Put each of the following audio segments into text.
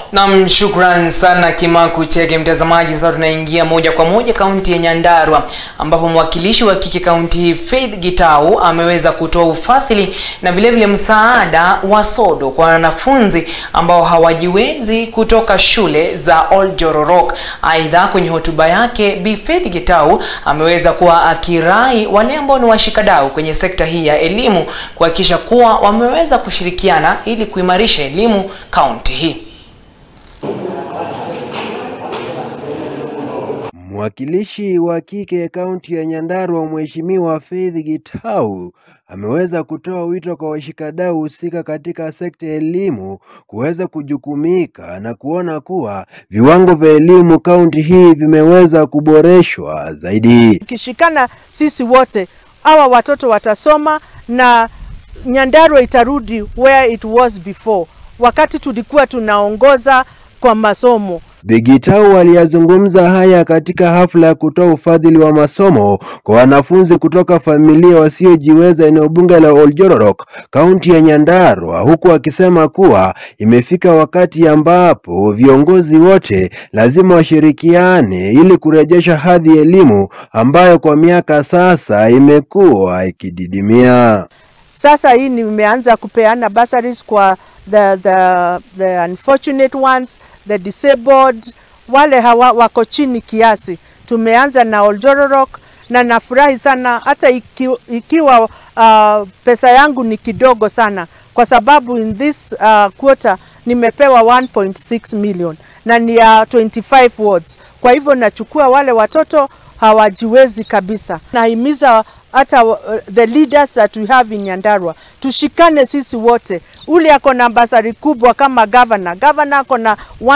Nam, shukran sana Kimaku Chege. Mtazamaji, sasa tunaingia moja kwa moja kaunti ya Nyandarua ambapo mwakilishi wa kike kaunti hii Faith Gitau ameweza kutoa ufadhili na vilevile msaada wa sodo kwa wanafunzi ambao hawajiwezi kutoka shule za Old Jororok. Aidha, kwenye hotuba yake Bi Faith Gitau ameweza kuwa akirai wale ambao ni washikadau kwenye sekta hii ya elimu kuhakikisha kuwa wameweza kushirikiana ili kuimarisha elimu kaunti hii. Mwakilishi wa kike kaunti ya Nyandarua Mheshimiwa Faith Gitau ameweza kutoa wito kwa washikadau husika katika sekta ya elimu kuweza kujukumika na kuona kuwa viwango vya elimu kaunti hii vimeweza kuboreshwa zaidi. Tukishikana sisi wote, hawa watoto watasoma na Nyandarua itarudi where it was before, wakati tulikuwa tunaongoza kwa masomo. Bi Gitau aliyazungumza haya katika hafla ya kutoa ufadhili wa masomo kwa wanafunzi kutoka familia wasiojiweza eneo bunge la Oljororok, kaunti ya Nyandarua, huku akisema kuwa imefika wakati ambapo viongozi wote lazima washirikiane ili kurejesha hadhi ya elimu ambayo kwa miaka sasa imekuwa ikididimia. Sasa hii nimeanza kupeana bursaries kwa the, the, the unfortunate ones, the disabled, wale hawa wako chini kiasi. Tumeanza na Oljororok na nafurahi sana hata iki, ikiwa uh, pesa yangu ni kidogo sana, kwa sababu in this uh, quarter nimepewa 1.6 million na ni ya 25 wards. Kwa hivyo nachukua wale watoto hawajiwezi kabisa. Nahimiza hata uh, the leaders that we have in Nyandarua tushikane sisi wote. Ule ako na basari kubwa kama governor, governor ako na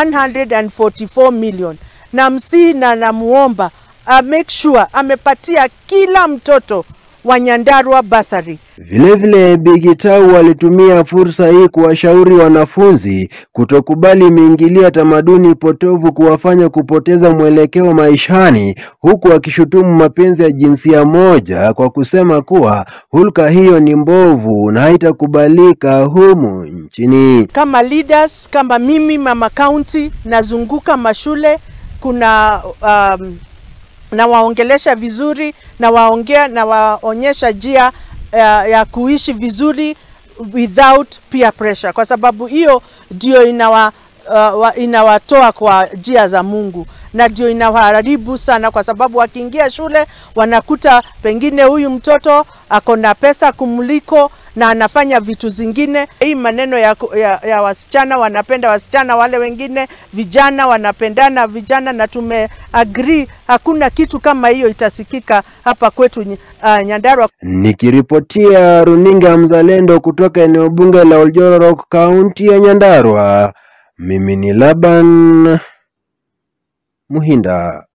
144 million, na msii na namuomba uh, make sure amepatia kila mtoto wa Nyandarua basari. Vilevile Bi Gitau alitumia fursa hii kuwashauri wanafunzi kutokubali miingilio ya tamaduni potovu kuwafanya kupoteza mwelekeo maishani, huku akishutumu mapenzi ya jinsia moja kwa kusema kuwa hulka hiyo ni mbovu na haitakubalika humu nchini. Kama leaders, kama mimi mama county nazunguka mashule, kuna um, nawaongelesha vizuri, nawaongea, nawaonyesha njia ya, ya kuishi vizuri without peer pressure, kwa sababu hiyo ndio inawa, uh, inawatoa kwa njia za Mungu na ndio inawaharibu sana, kwa sababu wakiingia shule wanakuta pengine huyu mtoto ako na pesa kumliko na anafanya vitu zingine. Hii maneno ya, ya, ya wasichana wanapenda wasichana, wale wengine vijana wanapendana vijana, na tumeagree hakuna kitu kama hiyo itasikika hapa kwetu uh, Nyandarua. Nikiripotia runinga Mzalendo kutoka eneo bunge la Oljororok, kaunti ya Nyandarua, mimi ni Laban Muhinda.